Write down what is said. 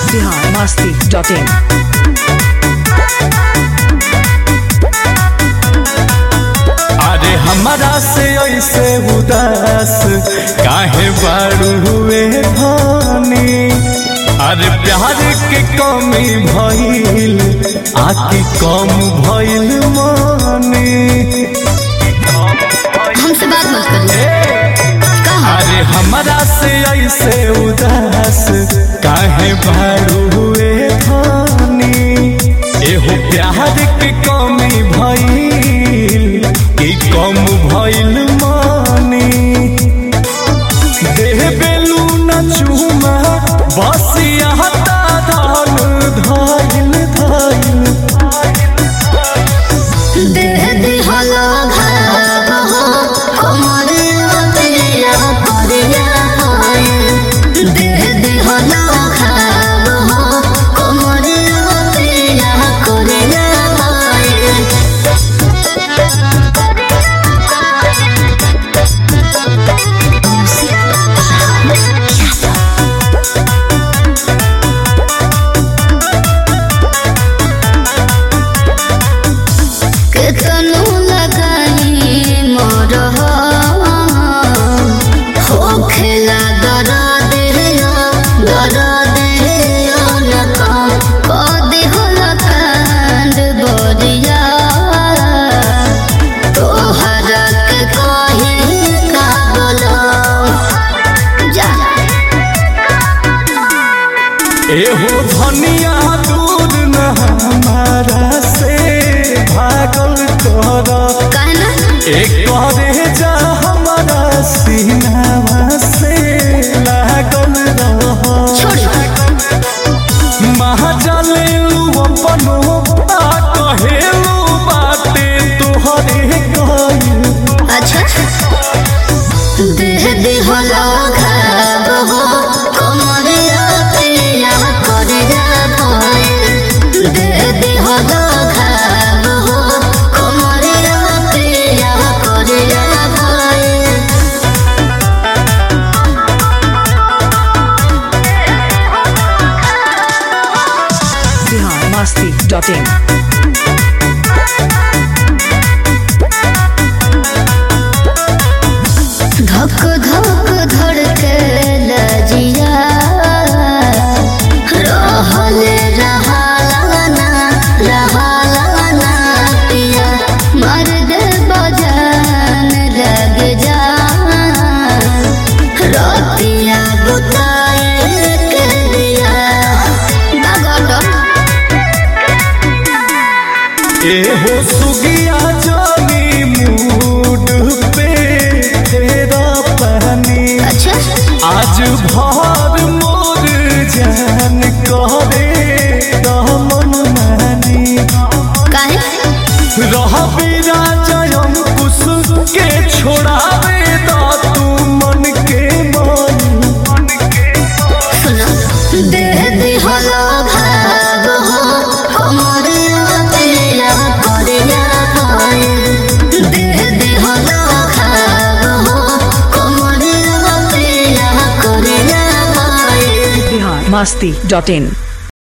Bihar Masti dot in अरे हमारा से ऐसे उदास काहे बारू हुए धानी अरे प्यार के कमी भइल आकी कम भइल मानी हमसे बात मत करिए कहा अरे हमारा से ऐसे उदास काहे बारू हुए धानी एहो प्यार के कमी भइल कि कम भइल मानी देह बेलू न चूमा बसिया धान धाइल धाइल देह दिहलो भाव हो कमरे अतिया परिया होए देह दिहलो भाव हो कमरे अतिया करिया केतनो लगाई मोर हो खेला दर देहियो दर देहियो न कम कदी होल कांड बोरिया तोहरा के कही का बोलो जा एहो धनिया दूर न हमारा से भागल कर कहना एक करे जा हमारा सीनावा से लागल रह छोड़ी महाजलेलू अपनो आ कहेलू बाते तोहरे कहिल अच्छा देह दिहलो घाव हो कमरिया पिया करिया भय देह दिहलो घाव हो कमरिया पिया करिया भय बिहार मस्ती डॉट इन धक धक धड़के लजिया रहल रहालाना रहालाना पिया मर्द बजान लग जा रतिया बुताए के दिया बागोटो एहो सुगिया जानी मूड पे तेरा पहनी अच्छा आज भर मोर जान करे दमन मानी काहे रह बिरा जयम कुश के छोड़ावे दा तू मन के मान सुनो देह दिहलो भाव हो कमरिया पिया करिया भय देह दिहलो भाव हो कमरिया पिया करिया भय बिहार मस्ती डॉट इन